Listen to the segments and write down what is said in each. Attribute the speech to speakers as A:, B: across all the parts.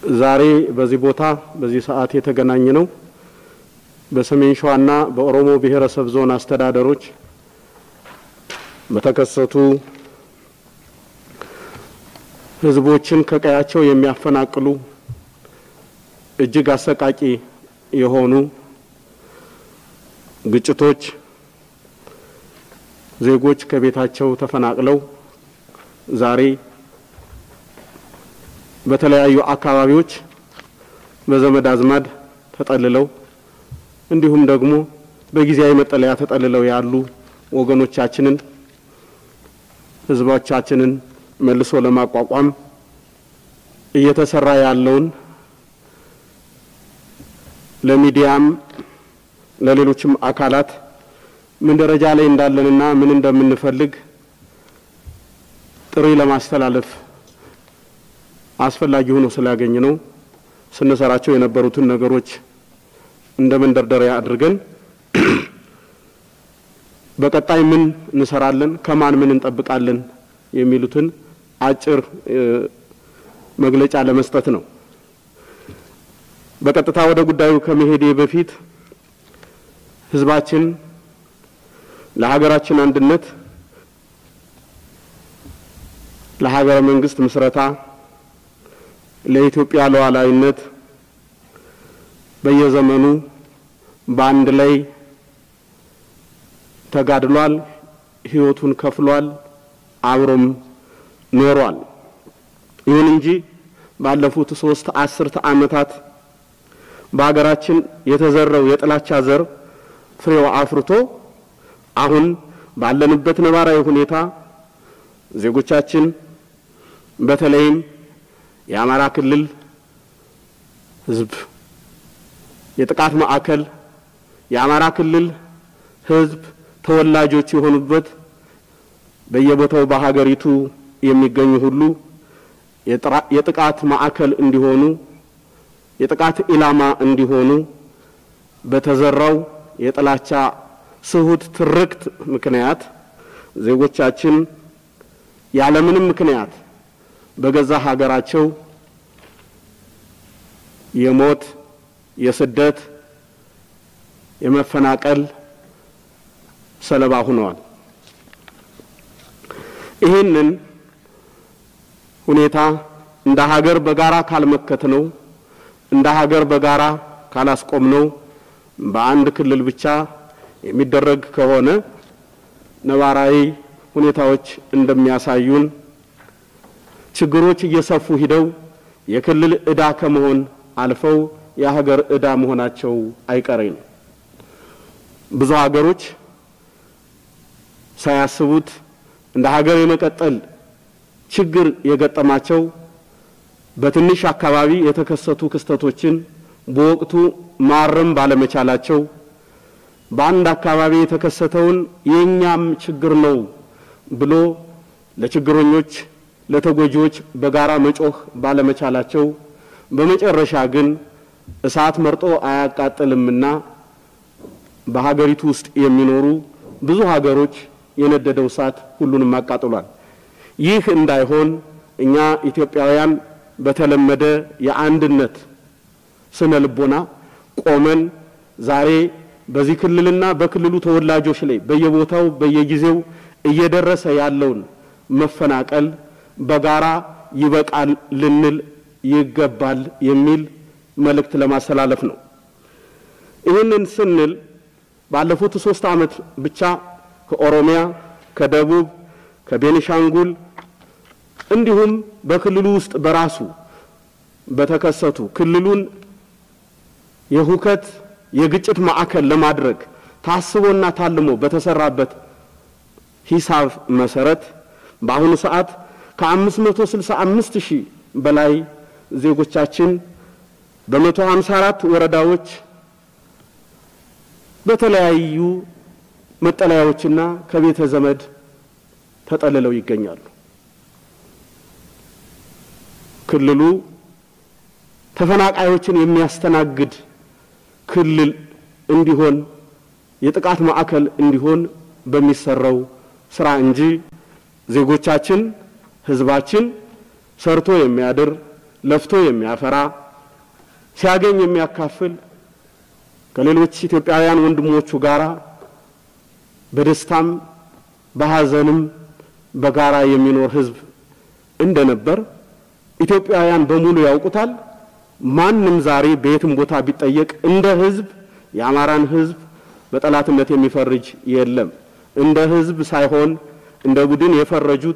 A: ዛሬ በዚህ ቦታ በዚህ ሰዓት የተገናኘ ነው በሰሜን ሸዋና በኦሮሞ ብሔረሰብ ዞን አስተዳደሮች በተከሰቱ ህዝቦችን ከቀያቸው የሚያፈናቅሉ እጅግ አሰቃቂ የሆኑ ግጭቶች ዜጎች ከቤታቸው ተፈናቅለው ዛሬ በተለያዩ አካባቢዎች በዘመድ አዝማድ ተጠልለው እንዲሁም ደግሞ በጊዜያዊ መጠለያ ተጠልለው ያሉ ወገኖቻችንን ህዝቦቻችንን መልሶ ለማቋቋም እየተሰራ ያለውን ለሚዲያም ለሌሎችም አካላት ምን ደረጃ ላይ እንዳለንና ምን እንደምንፈልግ ጥሪ ለማስተላለፍ አስፈላጊ ሆኖ ስላገኘ ነው ስንሰራቸው የነበሩትን ነገሮች እንደ መንደርደሪያ አድርገን በቀጣይ ምን እንሰራለን፣ ከማን ምን እንጠብቃለን የሚሉትን አጭር መግለጫ ለመስጠት ነው። በቀጥታ ወደ ጉዳዩ ከመሄዴ በፊት ህዝባችን ለሀገራችን አንድነት፣ ለሀገረ መንግስት ምስረታ፣ ለኢትዮጵያ ሉዓላዊነት በየዘመኑ በአንድ ላይ ተጋድሏል፣ ህይወቱን ከፍሏል፣ አብሮም ኖሯል። ይሁን እንጂ ባለፉት ሶስት አስርተ ዓመታት በሀገራችን የተዘራው የጥላቻ ዘር ፍሬው አፍርቶ አሁን ባለንበት ነባራዊ ሁኔታ ዜጎቻችን በተለይም የአማራ ክልል ህዝብ የጥቃት ማዕከል የአማራ ክልል ህዝብ ተወላጆች የሆኑበት በየቦታው በሀገሪቱ የሚገኙ ሁሉ የጥቃት ማዕከል እንዲሆኑ የጥቃት ኢላማ እንዲሆኑ በተዘራው የጥላቻ ስሁት ትርክት ምክንያት ዜጎቻችን ያለምንም ምክንያት በገዛ ሀገራቸው የሞት፣ የስደት፣ የመፈናቀል ሰለባ ሆነዋል። ይህንን ሁኔታ እንደ ሀገር በጋራ ካልመከት ነው እንደ ሀገር በጋራ ካላስቆም ነው በአንድ ክልል ብቻ የሚደረግ ከሆነ ነባራዊ ሁኔታዎች እንደሚያሳዩን ችግሮች እየሰፉ ሂደው የክልል ዕዳ ከመሆን አልፈው የሀገር ዕዳ መሆናቸው አይቀሬ ነው። ብዙ ሀገሮች ሳያስቡት እንደ ሀገር የመቀጠል ችግር የገጠማቸው በትንሽ አካባቢ የተከሰቱ ክስተቶችን በወቅቱ ማረም ባለመቻላቸው በአንድ አካባቢ የተከሰተውን የእኛም ችግር ነው ብሎ ለችግረኞች ለተጎጂዎች በጋራ መጮህ ባለመቻላቸው በመጨረሻ ግን እሳት መርጦ አያቃጥልምና በሀገሪቱ ውስጥ የሚኖሩ ብዙ ሀገሮች የነደደው እሳት ሁሉንም አቃጥሏል። ይህ እንዳይሆን እኛ ኢትዮጵያውያን በተለመደ የአንድነት ስነ ልቦና ቆመን ዛሬ በዚህ ክልልና በክልሉ ተወላጆች ላይ በየቦታው በየጊዜው እየደረሰ ያለውን መፈናቀል በጋራ ይበቃል ልንል ይገባል የሚል መልእክት ለማስተላለፍ ነው። ይህንን ስንል ባለፉት ሶስት ዓመት ብቻ ከኦሮሚያ፣ ከደቡብ፣ ከቤኒሻንጉል እንዲሁም በክልሉ ውስጥ በራሱ በተከሰቱ ክልሉን የሁከት የግጭት ማዕከል ለማድረግ ታስቦና ታልሞ በተሰራበት ሂሳብ መሰረት በአሁኑ ሰዓት ከ565 ሺህ በላይ ዜጎቻችን በ154 ወረዳዎች በተለያዩ መጠለያዎችና ከቤተ ዘመድ ተጠልለው ይገኛሉ። ክልሉ ተፈናቃዮችን የሚያስተናግድ ክልል እንዲሆን የጥቃት ማዕከል እንዲሆን በሚሰራው ስራ እንጂ ዜጎቻችን ህዝባችን ሰርቶ የሚያድር ለፍቶ የሚያፈራ ሲያገኝ የሚያካፍል ከሌሎች ኢትዮጵያውያን ወንድሞቹ ጋር በደስታም በሐዘንም በጋራ የሚኖር ሕዝብ እንደነበር ኢትዮጵያውያን በሙሉ ያውቁታል። ማንም ዛሬ በየትም ቦታ ቢጠየቅ እንደ ሕዝብ የአማራን ሕዝብ በጠላትነት የሚፈርጅ የለም። እንደ ሕዝብ ሳይሆን እንደ ቡድን የፈረጁት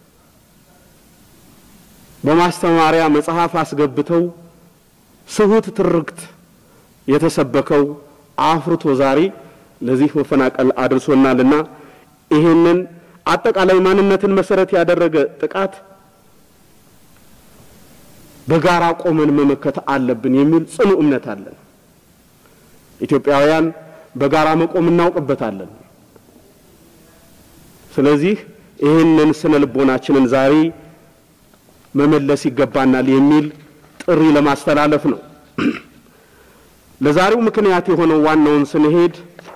A: በማስተማሪያ መጽሐፍ አስገብተው ስሁት ትርክት የተሰበከው አፍርቶ ዛሬ ለዚህ መፈናቀል አድርሶናልና ይህንን አጠቃላይ ማንነትን መሰረት ያደረገ ጥቃት በጋራ ቆመን መመከት አለብን የሚል ጽኑ እምነት አለን። ኢትዮጵያውያን በጋራ መቆም እናውቅበታለን። ስለዚህ ይህንን ስነ ልቦናችንን ዛሬ መመለስ ይገባናል የሚል ጥሪ ለማስተላለፍ ነው። ለዛሬው ምክንያት የሆነው ዋናውን ስንሄድ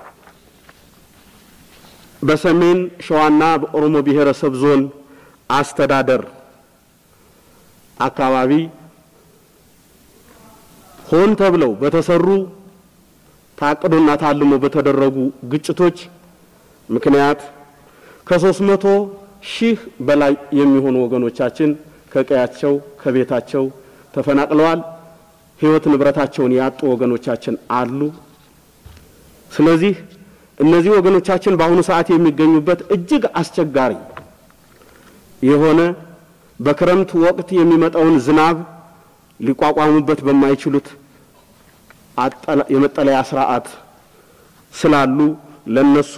A: በሰሜን ሸዋና በኦሮሞ ብሔረሰብ ዞን አስተዳደር አካባቢ ሆን ተብለው በተሰሩ ታቅዶና ታልሞ በተደረጉ ግጭቶች ምክንያት ከሶስት መቶ ሺህ በላይ የሚሆኑ ወገኖቻችን ከቀያቸው ከቤታቸው ተፈናቅለዋል። ሕይወት ንብረታቸውን ያጡ ወገኖቻችን አሉ። ስለዚህ እነዚህ ወገኖቻችን በአሁኑ ሰዓት የሚገኙበት እጅግ አስቸጋሪ የሆነ በክረምት ወቅት የሚመጣውን ዝናብ ሊቋቋሙበት በማይችሉት የመጠለያ ስርዓት ስላሉ ለነሱ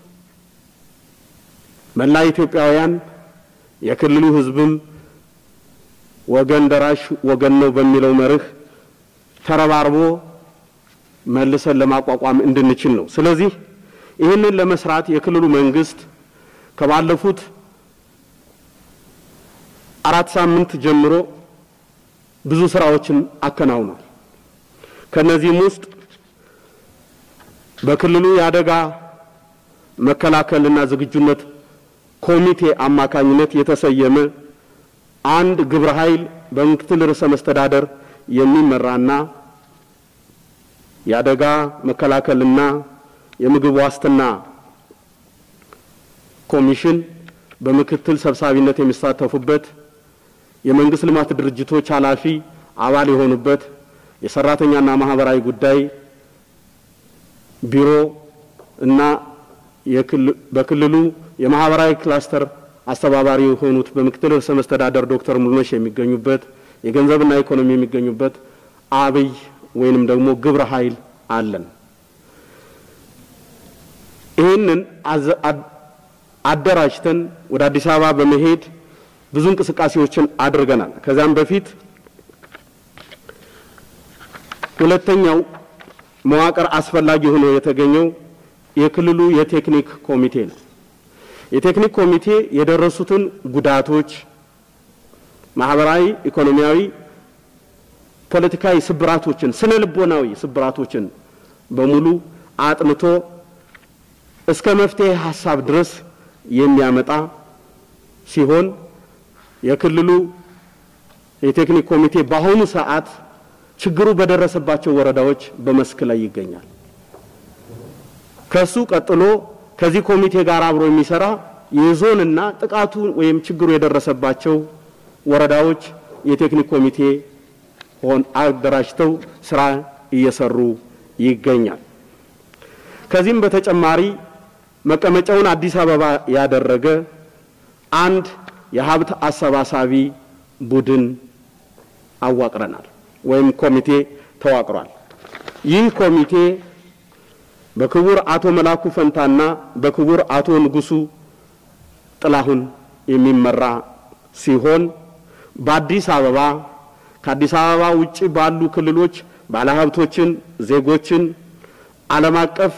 A: መላ ኢትዮጵያውያን የክልሉ ሕዝብም ወገን ደራሽ ወገን ነው በሚለው መርህ ተረባርቦ መልሰን ለማቋቋም እንድንችል ነው። ስለዚህ ይህንን ለመስራት የክልሉ መንግስት ከባለፉት አራት ሳምንት ጀምሮ ብዙ ስራዎችን አከናውኗል። ከነዚህም ውስጥ በክልሉ የአደጋ መከላከልና ዝግጁነት ኮሚቴ አማካኝነት የተሰየመ አንድ ግብረ ኃይል በምክትል ርዕሰ መስተዳደር የሚመራና የአደጋ መከላከልና የምግብ ዋስትና ኮሚሽን በምክትል ሰብሳቢነት የሚሳተፉበት የመንግስት ልማት ድርጅቶች ኃላፊ አባል የሆኑበት የሰራተኛና ማህበራዊ ጉዳይ ቢሮ እና በክልሉ የማህበራዊ ክላስተር አስተባባሪ የሆኑት በምክትል ርዕሰ መስተዳደር ዶክተር ሙሉነሽ የሚገኙበት የገንዘብና ኢኮኖሚ የሚገኙበት አብይ ወይንም ደግሞ ግብረ ኃይል አለን። ይህንን አደራጅተን ወደ አዲስ አበባ በመሄድ ብዙ እንቅስቃሴዎችን አድርገናል። ከዚያም በፊት ሁለተኛው መዋቅር አስፈላጊ ሆኖ የተገኘው የክልሉ የቴክኒክ ኮሚቴ ነው። የቴክኒክ ኮሚቴ የደረሱትን ጉዳቶች ማህበራዊ፣ ኢኮኖሚያዊ፣ ፖለቲካዊ ስብራቶችን፣ ስነ ልቦናዊ ስብራቶችን በሙሉ አጥንቶ እስከ መፍትሄ ሀሳብ ድረስ የሚያመጣ ሲሆን የክልሉ የቴክኒክ ኮሚቴ በአሁኑ ሰዓት ችግሩ በደረሰባቸው ወረዳዎች በመስክ ላይ ይገኛል። ከሱ ቀጥሎ ከዚህ ኮሚቴ ጋር አብሮ የሚሰራ የዞንና ጥቃቱ ወይም ችግሩ የደረሰባቸው ወረዳዎች የቴክኒክ ኮሚቴ ሆን አደራጅተው ስራ እየሰሩ ይገኛል። ከዚህም በተጨማሪ መቀመጫውን አዲስ አበባ ያደረገ አንድ የሀብት አሰባሳቢ ቡድን አዋቅረናል ወይም ኮሚቴ ተዋቅሯል። ይህ ኮሚቴ በክቡር አቶ መላኩ ፈንታና በክቡር አቶ ንጉሱ ጥላሁን የሚመራ ሲሆን በአዲስ አበባ ከአዲስ አበባ ውጭ ባሉ ክልሎች ባለሀብቶችን፣ ዜጎችን፣ ዓለም አቀፍ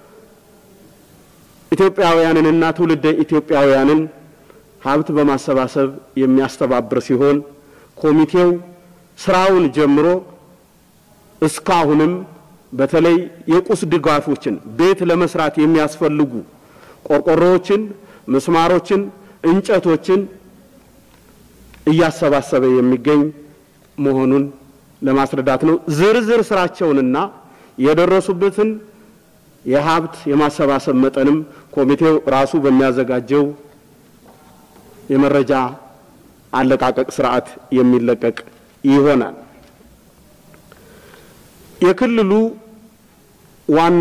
A: ኢትዮጵያውያንንና ትውልደ ኢትዮጵያውያንን ሀብት በማሰባሰብ የሚያስተባብር ሲሆን ኮሚቴው ስራውን ጀምሮ እስካሁንም በተለይ የቁስ ድጋፎችን ቤት ለመስራት የሚያስፈልጉ ቆርቆሮዎችን፣ ምስማሮችን፣ እንጨቶችን እያሰባሰበ የሚገኝ መሆኑን ለማስረዳት ነው። ዝርዝር ስራቸውንና የደረሱበትን የሀብት የማሰባሰብ መጠንም ኮሚቴው ራሱ በሚያዘጋጀው የመረጃ አለቃቀቅ ስርዓት የሚለቀቅ ይሆናል። የክልሉ ዋና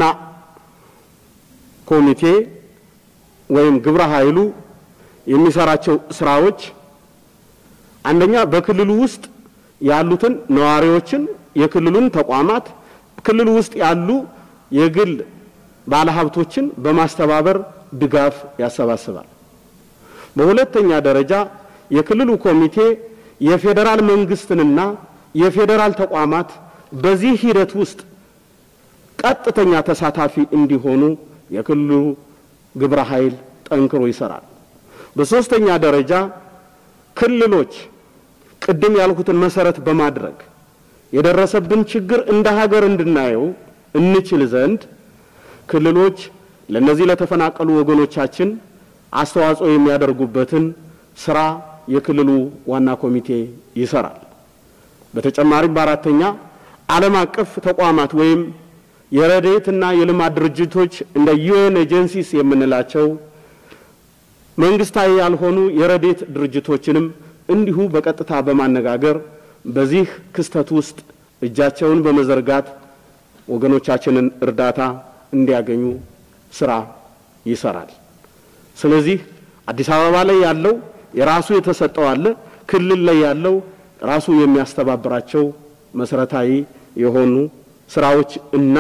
A: ኮሚቴ ወይም ግብረ ኃይሉ የሚሰራቸው ስራዎች አንደኛ በክልሉ ውስጥ ያሉትን ነዋሪዎችን፣ የክልሉን ተቋማት፣ ክልሉ ውስጥ ያሉ የግል ባለሀብቶችን በማስተባበር ድጋፍ ያሰባስባል። በሁለተኛ ደረጃ የክልሉ ኮሚቴ የፌዴራል መንግስትንና የፌዴራል ተቋማት በዚህ ሂደት ውስጥ ቀጥተኛ ተሳታፊ እንዲሆኑ የክልሉ ግብረ ኃይል ጠንክሮ ይሰራል። በሶስተኛ ደረጃ ክልሎች ቅድም ያልኩትን መሰረት በማድረግ የደረሰብን ችግር እንደ ሀገር እንድናየው እንችል ዘንድ ክልሎች ለነዚህ ለተፈናቀሉ ወገኖቻችን አስተዋጽኦ የሚያደርጉበትን ስራ የክልሉ ዋና ኮሚቴ ይሰራል። በተጨማሪም በአራተኛ ዓለም አቀፍ ተቋማት ወይም የረድኤትና የልማት ድርጅቶች እንደ ዩኤን ኤጀንሲስ የምንላቸው መንግስታዊ ያልሆኑ የረድኤት ድርጅቶችንም እንዲሁ በቀጥታ በማነጋገር በዚህ ክስተት ውስጥ እጃቸውን በመዘርጋት ወገኖቻችንን እርዳታ እንዲያገኙ ስራ ይሰራል። ስለዚህ አዲስ አበባ ላይ ያለው የራሱ የተሰጠው አለ፣ ክልል ላይ ያለው ራሱ የሚያስተባብራቸው መሰረታዊ የሆኑ ስራዎች እና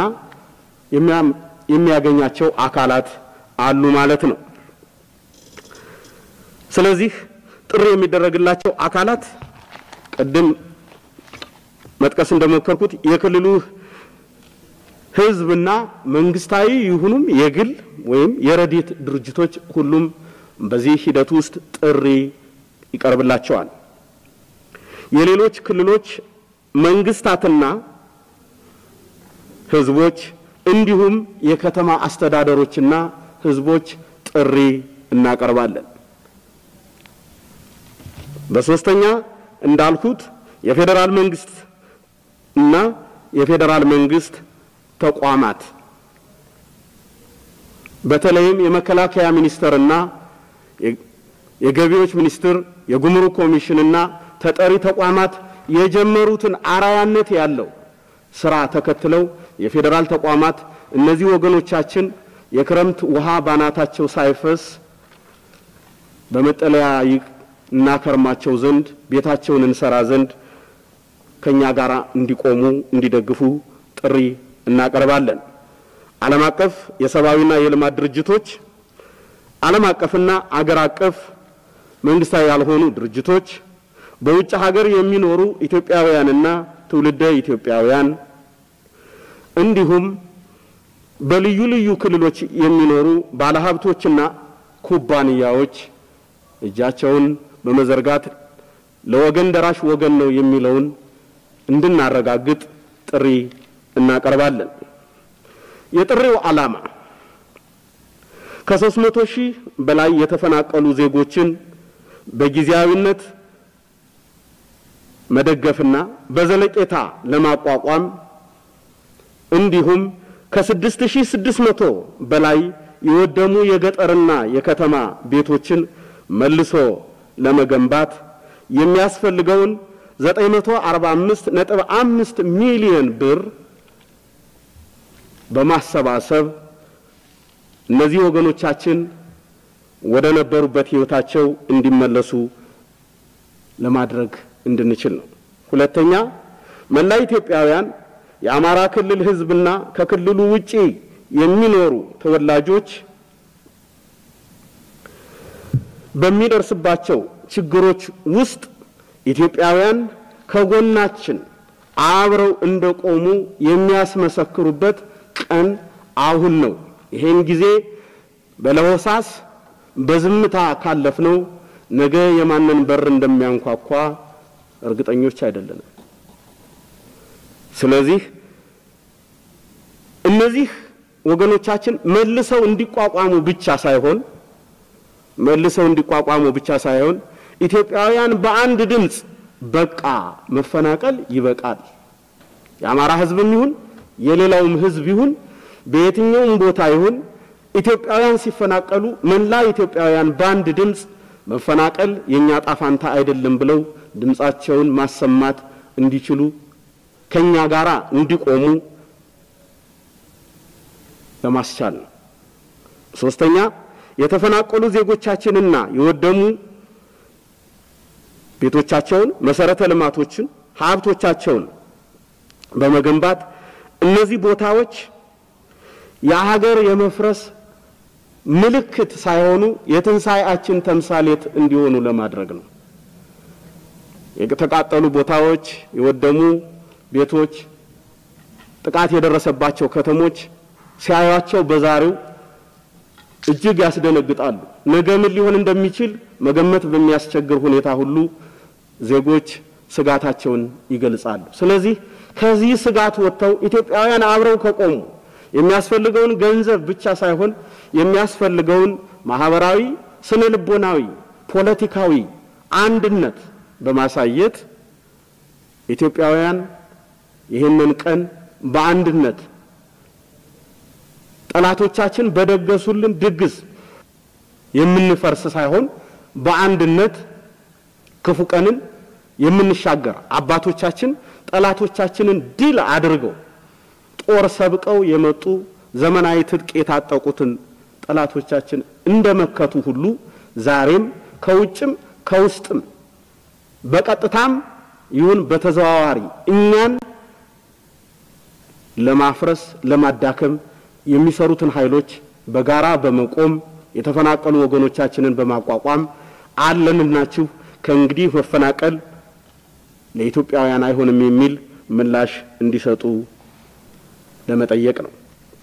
A: የሚያገኛቸው አካላት አሉ ማለት ነው። ስለዚህ ጥሪ የሚደረግላቸው አካላት ቅድም መጥቀስ እንደሞከርኩት የክልሉ ህዝብና መንግስታዊ ይሁኑም የግል ወይም የረድኤት ድርጅቶች ሁሉም በዚህ ሂደት ውስጥ ጥሪ ይቀርብላቸዋል። የሌሎች ክልሎች መንግስታትና ህዝቦች እንዲሁም የከተማ አስተዳደሮችና ህዝቦች ጥሪ እናቀርባለን። በሶስተኛ እንዳልኩት የፌዴራል መንግስት እና የፌዴራል መንግስት ተቋማት በተለይም የመከላከያ ሚኒስቴርና የገቢዎች ሚኒስቴር የጉምሩክ ኮሚሽንና ተጠሪ ተቋማት የጀመሩትን አራያነት ያለው ስራ ተከትለው የፌዴራል ተቋማት እነዚህ ወገኖቻችን የክረምት ውሃ ባናታቸው ሳይፈስ በመጠለያ እናከርማቸው ዘንድ ቤታቸውን እንሰራ ዘንድ ከኛ ጋር እንዲቆሙ እንዲደግፉ ጥሪ እናቀርባለን። ዓለም አቀፍ የሰብአዊና የልማት ድርጅቶች፣ ዓለም አቀፍና አገር አቀፍ መንግስታዊ ያልሆኑ ድርጅቶች፣ በውጭ ሀገር የሚኖሩ ኢትዮጵያውያንና ትውልደ ኢትዮጵያውያን እንዲሁም በልዩ ልዩ ክልሎች የሚኖሩ ባለሀብቶችና ኩባንያዎች እጃቸውን በመዘርጋት ለወገን ደራሽ ወገን ነው የሚለውን እንድናረጋግጥ ጥሪ እናቀርባለን። የጥሪው ዓላማ ከሶስት መቶ ሺህ በላይ የተፈናቀሉ ዜጎችን በጊዜያዊነት መደገፍና በዘለቄታ ለማቋቋም እንዲሁም ከስድስት ሺህ ስድስት መቶ በላይ የወደሙ የገጠርና የከተማ ቤቶችን መልሶ ለመገንባት የሚያስፈልገውን 945 ነጥብ አምስት ሚሊዮን ብር በማሰባሰብ እነዚህ ወገኖቻችን ወደ ነበሩበት ሕይወታቸው እንዲመለሱ ለማድረግ እንድንችል ነው። ሁለተኛ መላ ኢትዮጵያውያን የአማራ ክልል ሕዝብና ከክልሉ ውጪ የሚኖሩ ተወላጆች በሚደርስባቸው ችግሮች ውስጥ ኢትዮጵያውያን ከጎናችን አብረው እንደቆሙ የሚያስመሰክሩበት ቀን አሁን ነው። ይሄን ጊዜ በለሆሳስ በዝምታ ካለፍነው ነገ የማንን በር እንደሚያንኳኳ እርግጠኞች አይደለንም። ስለዚህ እነዚህ ወገኖቻችን መልሰው እንዲቋቋሙ ብቻ ሳይሆን መልሰው እንዲቋቋሙ ብቻ ሳይሆን ኢትዮጵያውያን በአንድ ድምፅ በቃ መፈናቀል ይበቃል። የአማራ ሕዝብም ይሁን የሌላውም ሕዝብ ይሁን በየትኛውም ቦታ ይሁን ኢትዮጵያውያን ሲፈናቀሉ መላ ኢትዮጵያውያን በአንድ ድምፅ መፈናቀል የእኛ ጣፋንታ አይደለም ብለው ድምፃቸውን ማሰማት እንዲችሉ ከኛ ጋራ እንዲቆሙ ለማስቻል ነው። ሶስተኛ የተፈናቀሉ ዜጎቻችንና የወደሙ ቤቶቻቸውን፣ መሰረተ ልማቶችን፣ ሀብቶቻቸውን በመገንባት እነዚህ ቦታዎች የሀገር የመፍረስ ምልክት ሳይሆኑ የትንሣኤያችን ተምሳሌት እንዲሆኑ ለማድረግ ነው። የተቃጠሉ ቦታዎች፣ የወደሙ ቤቶች፣ ጥቃት የደረሰባቸው ከተሞች ሲያዩቸው በዛሬው እጅግ ያስደነግጣሉ። ነገ ምን ሊሆን እንደሚችል መገመት በሚያስቸግር ሁኔታ ሁሉ ዜጎች ስጋታቸውን ይገልጻሉ። ስለዚህ ከዚህ ስጋት ወጥተው ኢትዮጵያውያን አብረው ከቆሙ የሚያስፈልገውን ገንዘብ ብቻ ሳይሆን የሚያስፈልገውን ማህበራዊ፣ ስነ ልቦናዊ፣ ፖለቲካዊ አንድነት በማሳየት ኢትዮጵያውያን ይህንን ቀን በአንድነት ጠላቶቻችን በደገሱልን ድግስ የምንፈርስ ሳይሆን በአንድነት ክፉ ቀንን የምንሻገር አባቶቻችን ጠላቶቻችንን ድል አድርገው ጦር ሰብቀው የመጡ ዘመናዊ ትጥቅ የታጠቁትን ጠላቶቻችን እንደመከቱ ሁሉ ዛሬም ከውጭም ከውስጥም በቀጥታም ይሁን በተዘዋዋሪ እኛን ለማፍረስ ለማዳከም የሚሰሩትን ኃይሎች በጋራ በመቆም የተፈናቀሉ ወገኖቻችንን በማቋቋም አለንናችሁ ከእንግዲህ መፈናቀል ለኢትዮጵያውያን አይሆንም የሚል ምላሽ እንዲሰጡ ለመጠየቅ ነው።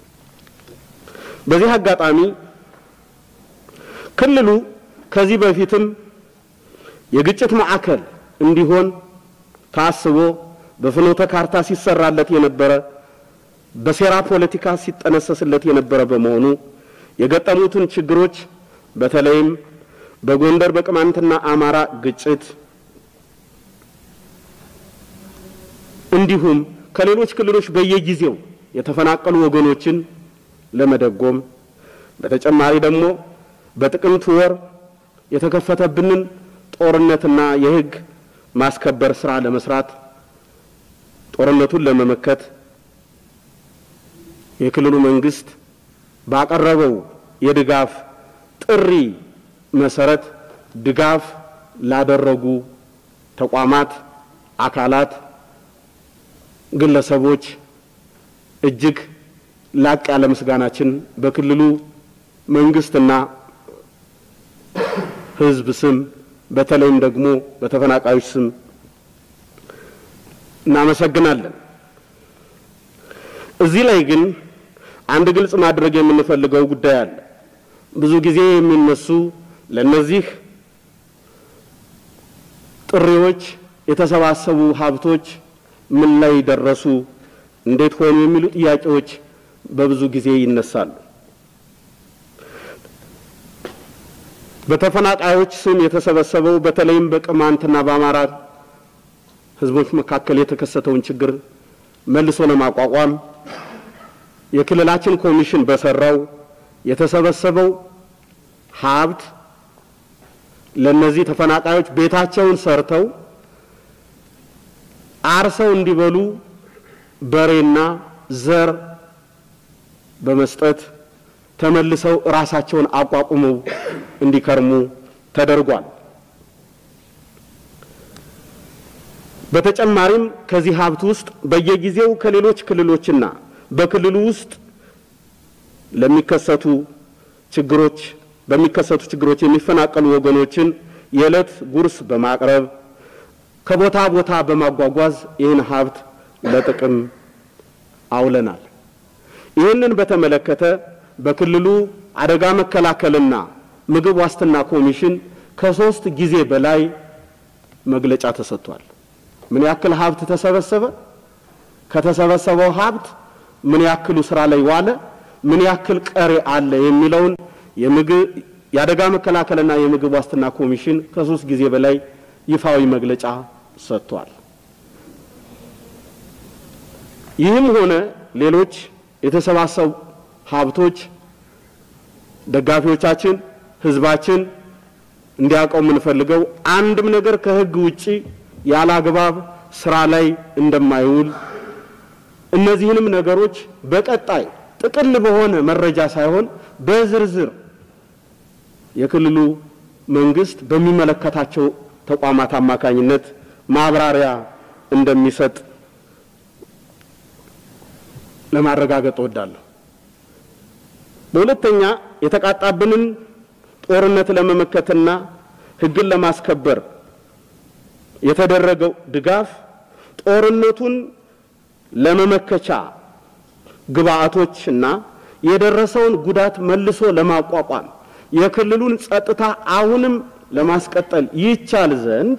A: በዚህ አጋጣሚ ክልሉ ከዚህ በፊትም የግጭት ማዕከል እንዲሆን ታስቦ በፍኖተ ካርታ ሲሰራለት የነበረ በሴራ ፖለቲካ ሲጠነሰስለት የነበረ በመሆኑ የገጠሙትን ችግሮች በተለይም በጎንደር በቅማንትና አማራ ግጭት እንዲሁም ከሌሎች ክልሎች በየጊዜው የተፈናቀሉ ወገኖችን ለመደጎም በተጨማሪ ደግሞ በጥቅምት ወር የተከፈተብንን ጦርነትና የሕግ ማስከበር ስራ ለመስራት ጦርነቱን ለመመከት የክልሉ መንግስት ባቀረበው የድጋፍ ጥሪ መሰረት ድጋፍ ላደረጉ ተቋማት፣ አካላት፣ ግለሰቦች እጅግ ላቅ ያለ ምስጋናችን በክልሉ መንግስትና ሕዝብ ስም በተለይም ደግሞ በተፈናቃዮች ስም እናመሰግናለን። እዚህ ላይ ግን አንድ ግልጽ ማድረግ የምንፈልገው ጉዳይ አለ። ብዙ ጊዜ የሚነሱ ለነዚህ ጥሪዎች የተሰባሰቡ ሀብቶች ምን ላይ ደረሱ፣ እንዴት ሆኑ የሚሉ ጥያቄዎች በብዙ ጊዜ ይነሳሉ። በተፈናቃዮች ስም የተሰበሰበው በተለይም በቅማንትና በአማራ ህዝቦች መካከል የተከሰተውን ችግር መልሶ ለማቋቋም የክልላችን ኮሚሽን በሰራው የተሰበሰበው ሀብት ለነዚህ ተፈናቃዮች ቤታቸውን ሰርተው አርሰው እንዲበሉ በሬና ዘር በመስጠት ተመልሰው ራሳቸውን አቋቁመው እንዲከርሙ ተደርጓል። በተጨማሪም ከዚህ ሀብት ውስጥ በየጊዜው ከሌሎች ክልሎችና በክልሉ ውስጥ ለሚከሰቱ ችግሮች በሚከሰቱ ችግሮች የሚፈናቀሉ ወገኖችን የዕለት ጉርስ በማቅረብ ከቦታ ቦታ በማጓጓዝ ይህን ሀብት ለጥቅም አውለናል። ይህንን በተመለከተ በክልሉ አደጋ መከላከልና ምግብ ዋስትና ኮሚሽን ከሶስት ጊዜ በላይ መግለጫ ተሰጥቷል። ምን ያክል ሀብት ተሰበሰበ? ከተሰበሰበው ሀብት ምን ያክሉ ስራ ላይ ዋለ? ምን ያክል ቀሪ አለ? የሚለውን የምግብ የአደጋ መከላከልና የምግብ ዋስትና ኮሚሽን ከሶስት ጊዜ በላይ ይፋዊ መግለጫ ሰጥቷል። ይህም ሆነ ሌሎች የተሰባሰቡ ሀብቶች ደጋፊዎቻችን፣ ህዝባችን እንዲያውቀው የምንፈልገው አንድም ነገር ከህግ ውጪ ያለ አግባብ ስራ ላይ እንደማይውል እነዚህንም ነገሮች በቀጣይ ጥቅል በሆነ መረጃ ሳይሆን በዝርዝር የክልሉ መንግስት በሚመለከታቸው ተቋማት አማካኝነት ማብራሪያ እንደሚሰጥ ለማረጋገጥ እወዳለሁ። በሁለተኛ የተቃጣብንን ጦርነት ለመመከትና ህግን ለማስከበር የተደረገው ድጋፍ ጦርነቱን ለመመከቻ ግብአቶችና የደረሰውን ጉዳት መልሶ ለማቋቋም የክልሉን ጸጥታ አሁንም ለማስቀጠል ይቻል ዘንድ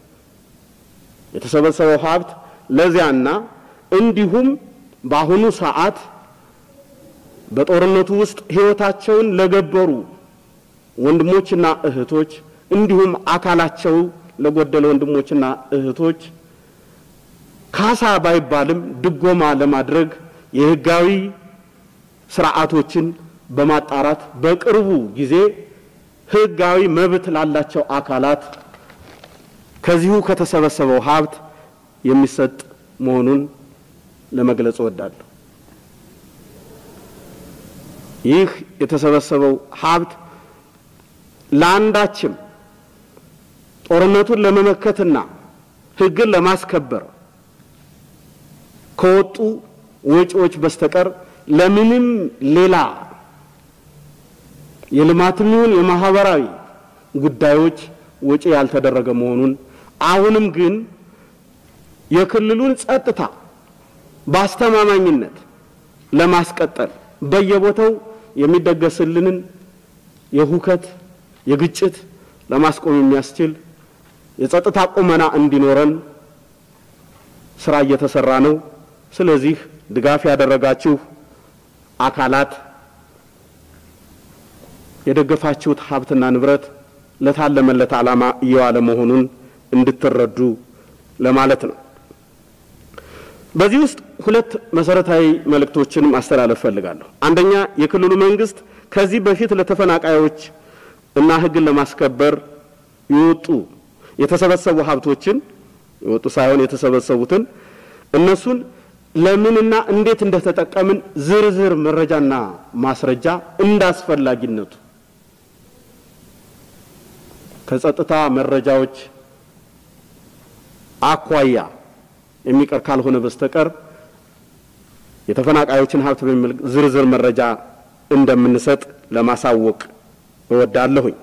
A: የተሰበሰበው ሀብት ለዚያና እንዲሁም በአሁኑ ሰዓት በጦርነቱ ውስጥ ህይወታቸውን ለገበሩ ወንድሞችና እህቶች እንዲሁም አካላቸው ለጎደለ ወንድሞችና እህቶች ካሳ ባይባልም ድጎማ ለማድረግ የህጋዊ ስርዓቶችን በማጣራት በቅርቡ ጊዜ ህጋዊ መብት ላላቸው አካላት ከዚሁ ከተሰበሰበው ሀብት የሚሰጥ መሆኑን ለመግለጽ እወዳለሁ። ይህ የተሰበሰበው ሀብት ለአንዳችም ጦርነቱን ለመመከትና ህግን ለማስከበር ከወጡ ወጪዎች በስተቀር ለምንም ሌላ የልማትም ይሁን የማህበራዊ ጉዳዮች ወጪ ያልተደረገ መሆኑን አሁንም ግን የክልሉን ጸጥታ በአስተማማኝነት ለማስቀጠል በየቦታው የሚደገስልንን የሁከት የግጭት ለማስቆም የሚያስችል የጸጥታ ቁመና እንዲኖረን ስራ እየተሰራ ነው። ስለዚህ ድጋፍ ያደረጋችሁ አካላት የደገፋችሁት ሀብትና ንብረት ለታለመለት ዓላማ እየዋለ መሆኑን እንድትረዱ ለማለት ነው። በዚህ ውስጥ ሁለት መሰረታዊ መልእክቶችን ማስተላለፍ ፈልጋለሁ። አንደኛ የክልሉ መንግስት ከዚህ በፊት ለተፈናቃዮች እና ህግን ለማስከበር የወጡ የተሰበሰቡ ሀብቶችን የወጡ ሳይሆን የተሰበሰቡትን እነሱን ለምንና እንዴት እንደተጠቀምን ዝርዝር መረጃና ማስረጃ እንዳስፈላጊነቱ ከጸጥታ መረጃዎች አኳያ የሚቀር ካልሆነ በስተቀር የተፈናቃዮችን ሀብት በሚመለከት ዝርዝር መረጃ እንደምንሰጥ ለማሳወቅ እወዳለሁኝ።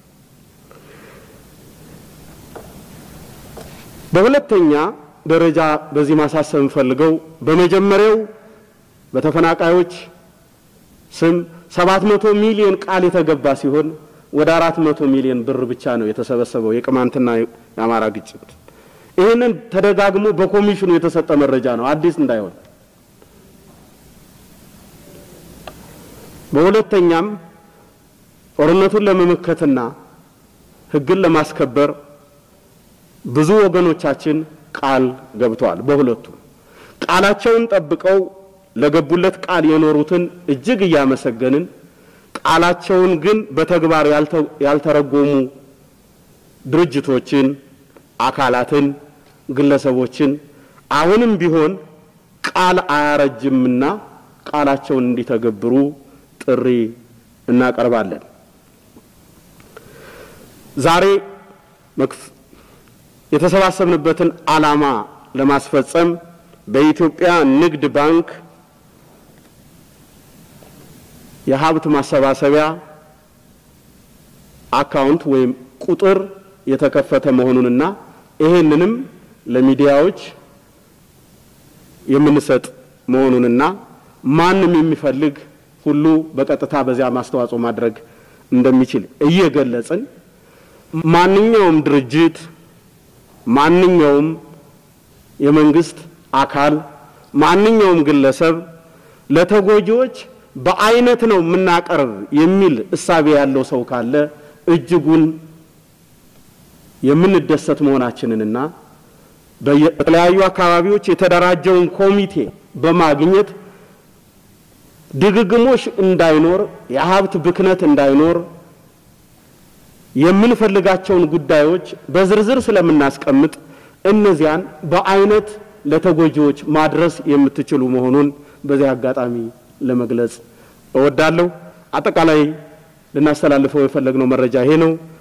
A: በሁለተኛ ደረጃ በዚህ ማሳሰብ የምፈልገው በመጀመሪያው በተፈናቃዮች ስም ሰባት መቶ ሚሊዮን ቃል የተገባ ሲሆን ወደ አራት መቶ ሚሊዮን ብር ብቻ ነው የተሰበሰበው የቅማንትና የአማራ ግጭት። ይህንን ተደጋግሞ በኮሚሽኑ የተሰጠ መረጃ ነው፣ አዲስ እንዳይሆን። በሁለተኛም ጦርነቱን ለመመከትና ህግን ለማስከበር ብዙ ወገኖቻችን ቃል ገብተዋል። በሁለቱ ቃላቸውን ጠብቀው ለገቡለት ቃል የኖሩትን እጅግ እያመሰገንን ቃላቸውን ግን በተግባር ያልተረጎሙ ድርጅቶችን፣ አካላትን፣ ግለሰቦችን አሁንም ቢሆን ቃል አያረጅምና ቃላቸውን እንዲተገብሩ ጥሪ እናቀርባለን። ዛሬ የተሰባሰብንበትን ዓላማ ለማስፈጸም በኢትዮጵያ ንግድ ባንክ የሀብት ማሰባሰቢያ አካውንት ወይም ቁጥር የተከፈተ መሆኑንና ይሄንንም ለሚዲያዎች የምንሰጥ መሆኑንና ማንም የሚፈልግ ሁሉ በቀጥታ በዚያ ማስተዋጽኦ ማድረግ እንደሚችል እየገለጽን ማንኛውም ድርጅት ማንኛውም የመንግስት አካል ማንኛውም ግለሰብ ለተጎጂዎች በአይነት ነው የምናቀርብ የሚል እሳቤ ያለው ሰው ካለ እጅጉን የምንደሰት መሆናችንንና በተለያዩ አካባቢዎች የተደራጀውን ኮሚቴ በማግኘት ድግግሞሽ እንዳይኖር፣ የሀብት ብክነት እንዳይኖር የምንፈልጋቸውን ጉዳዮች በዝርዝር ስለምናስቀምጥ እነዚያን በአይነት ለተጎጂዎች ማድረስ የምትችሉ መሆኑን በዚህ አጋጣሚ ለመግለጽ እወዳለሁ። አጠቃላይ ልናስተላልፈው የፈለግነው መረጃ ይሄ ነው።